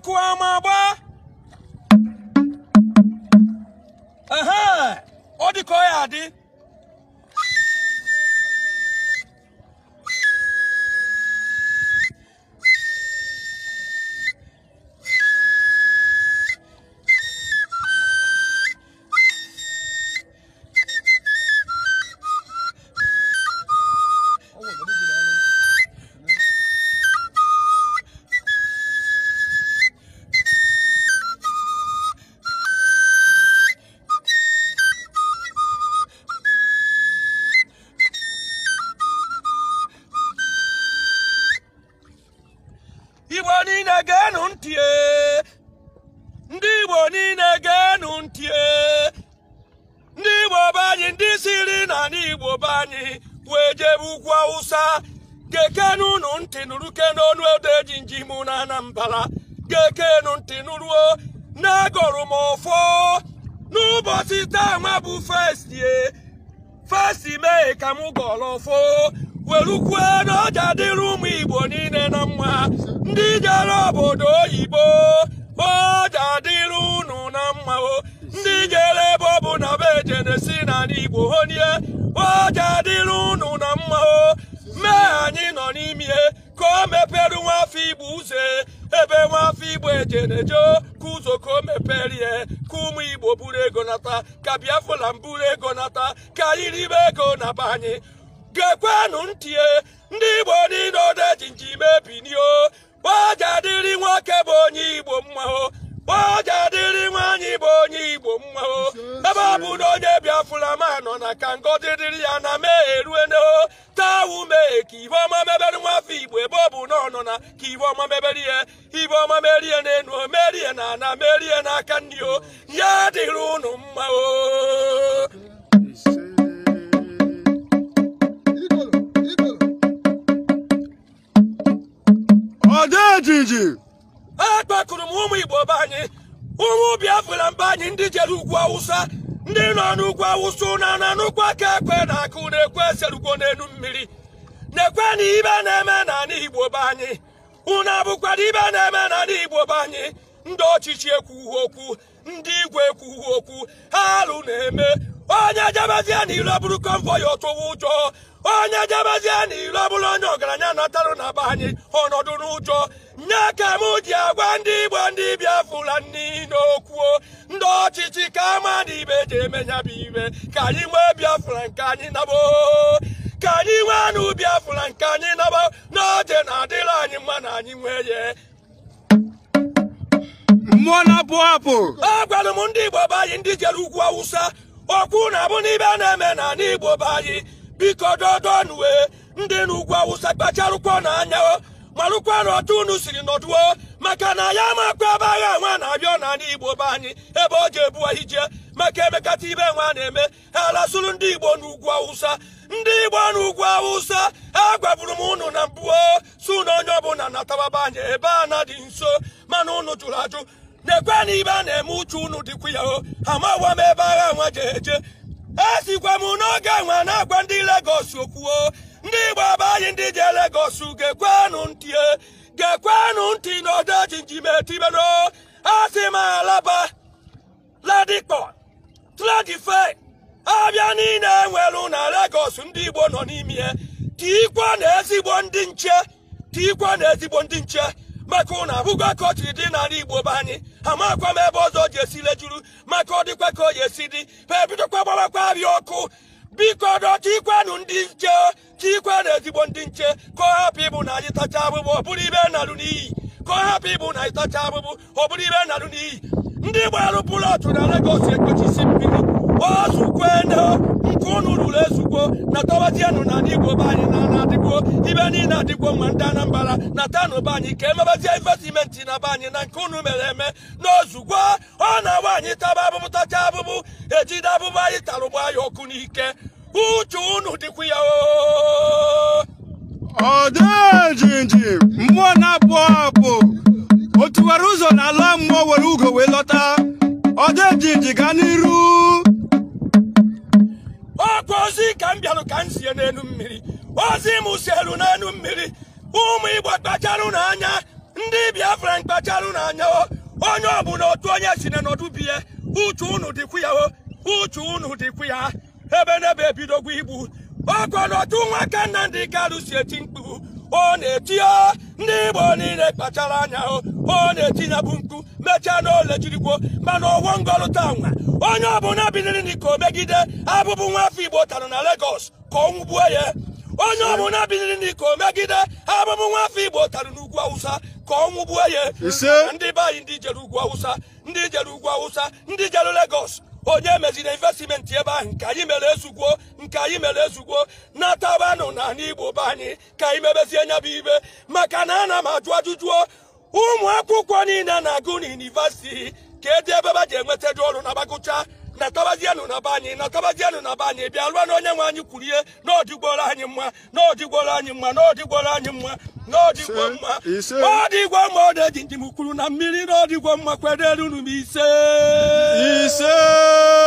ọkụ ama gba ehe ọ dị ka ọ ya adị igbo niile geenụ ntị ee. ndị igbo niile geenụ ntị ee. ndị igbo be anyị ndị siri na ndị igbo be anyị wee jebe ugwu awụsa gekenu unu ntị nụrụ kenonu ede ji njimụ na anambra gekenu ntị nụruo na-agọrụ m ọfọ n'ụbọchị taa nwa bụ festie festi mee ka m gọrọ ọfọ werukwe na ọja dịrị ụmụ igbo niile na mma ndị jere obodo oyibo ọja dịrị unu na mma o ndị jere ebe ọ bụ na be jenesi n'ala igbo honie ọja dịrị unu na mma o mee anyị nọ n'ime ka o mepere nwafọ igbo ụzọ ebe nwafọ igbo ejenejo ka ụzọ ka o meperie ka ụmụ igbo buru ego nata ka biafra buru ego nata ka anyị ribe ego na be anyị gekwenụ ntị e, ndị igbo niile odeji nji mebinio gbaja dịrị nwoke bụ onye igbo mma o gbaja dịrị nwaanyị bụ onye igbo mma o ebe ọ bụ na onye biafra ma nọ na ka ngọzi dịrị ya na mee eruene o tawu mee ka ibe ọma mebere nwafọ igbo ebe ọ bụ na ọ nọ na ka ibe ọma mebere ihe ibe ọma merie n'enu o merie na ana merie n'aka nri o ya dịrị unu mma o ọdejiji akpakụrụ m ụmụ igbo be anyị ụmụ biafra mba anyị ndị jere ugwu awụsa ndị nọ n'ugwu awụsa na na n'ụkwụ aka ekwe na akụ na-ekwe eserugwo n'elu mmiri na-ekwe na ibe na-eme n'ala igbo be anyị unu abụkwara ibe na-eme n'ala igbo be anyị ndị ọchịchị ekwughị okwu ndị igwe ekwughị okwu ha alụ na-eme onye jebezie n'ilo bụrụ konvoi ọtụwa ụjọ onye jebezie n'ilo bụrụ onye ọgaranya natarụ na be anyị ọnọdụ n'ụjọ nye ka m ji agwa ndị igbo ndị biafra niile okwuo ndị ọchịchị ka ama na ibe ji emenya bụ ibe ka anyị nwee biafra nke anyị nabo ka anyị nwee anụ biafra nke anyị nabo n'oge na-adịrị anyị mma na anyị nwee ya mmụọ na-apụ apụ agwara m ndị igbo be anyị ndị jere ugwu awụsa okwu na-abụ n'ibe a na-eme na ala igbo be anyị biko dodonue ndị n'ugwu awụsa kpacharụkwa n'anya o marụkwa na otu unu siri nọduo maka na ya makwa ebe agha nwa na-abịa n'ala igbo be anyị ebe ọ ga-ebu ije maka emekata ibe nwa na-eme ha lasụrụ ndị igbo n'ugwu awụsa ndị igbo n'ugwu awụsa agwaburu m unu na mbụ o, si unu onye ọbụla natababa anyị ebe a na dị nso mana unu jụrụ ajụ na-ekwe na ibe a na-eme uche unu dịkwa ya o amawa m ebe agha nwa je eje esikwa m n'oge nwa na-agwa ndị Legọs okwuo ndị Igbo be anyị ndị je Legọs gekwenụ ntị e, gekwenụ ntị n'odeji njimetibeno asị m alaba ladikpọ tradife abịa niile enwelu na Legọs ndị Igbo nọ n'ime ya tikwa na ezigbo ndị nche tikwa na ezigbo ndị nche maka ụnụ abụgwa ka ọ chiri dị n'ala igbo be anyị amakwa m ebe ọzọ ji esi lejuru maka ọ dịkwa ka o ji esi dị ma ebidokwa gbawakwa abịa ọkụ biko dọchikwanụ ndị nche chikwa na ezigbo ndị nche ka ọ hapụ ịbụ na anyị tacha abụbụ ọ bụrụ ibe nalụ n'iyi ka ọ hapụ ịbụ na anyị tacha abụbụ ọ bụrụ ibe nalụ n'iyi ndị gbarụ pụlọtụ na Legọs ekpochisi mmiri ozukwene nke unu ruru ezugbo na tawazienụ na ndị igbo be anyị na na-adịgbo ibe niile adịgbo mma ndị anambra na tanụ be anyị ka emebazie investimenti na be anyị na nke unu mere eme n'ozugbo ọ na-agba anyị taba abụbụ tacha abụbụ ejide abụbụ anyị tara ụgbọ anyị ọkụ n'ike uche unu dịkwa ya o ọdejiji mmụọ na-apụ apụ o tiwara ụzọ n'ala mmụọ were ugo wee lọta ọdejiji gaa n'iru ọkwa ozi ka m bịarụ ka m sie n'elu mmiri ozi m sielu n'elu mmiri ụmụ igbo kpacharụ n'anya ndị biafra mkpacharụ n'anya o onye ọbụla otu onye si na nọdụ bie uche unu dịkwu ya o uche unu dịkwu ya ebe n'ebe ebidogwu igbu ọkọnọtụ nwaka nnamdị kalụ si eti mkpu ọ na-eti o ndị igbo niile kpachara anya o ọ na-eti ya bụ mkpu mechaa na ole jirigwo mana ọwọ ngọlụta nwa onye ọbụla biliri n'iko megide abụbụ nwafọ igbo tara na Lagos ka ọ nwụgbuo ya onye ọbụla biliri n'iko megide abụbụ nwafọ igbo tara n'ugwu awụsa ka ọ nwụgbuo ya Ise. ndị be anyị ndị jere ugwu awụsa ndị jere ugwu awụsa ndị jere Lagos onye meziri investimenti ebe ahụ nke anyị mere ezugwo nke anyị mere ezugwo natabanụ na ala igbo be anyị ka anyị mebezie nya bụ ibe maka na ana m ajụ ajụjụ ụmụ akwụkwọ niile na-agụ na yunivasiti ka edi ebe ba ji enwetado ọrụ na gbagụcha natabazienụ na be anyị natabazienụ na be anyị bịa lụọ na onye nwe anyị kwuru ihe na ọdịgboro anyị mma na ọdịgboro anyị mma na ọdịgboro anyị mma na ọdịgwo Ise, mma ise. ọdịgwo mma ọ na-eji njem kwuru na mmiri na ọdịgwo mma kwedere unu m ise ise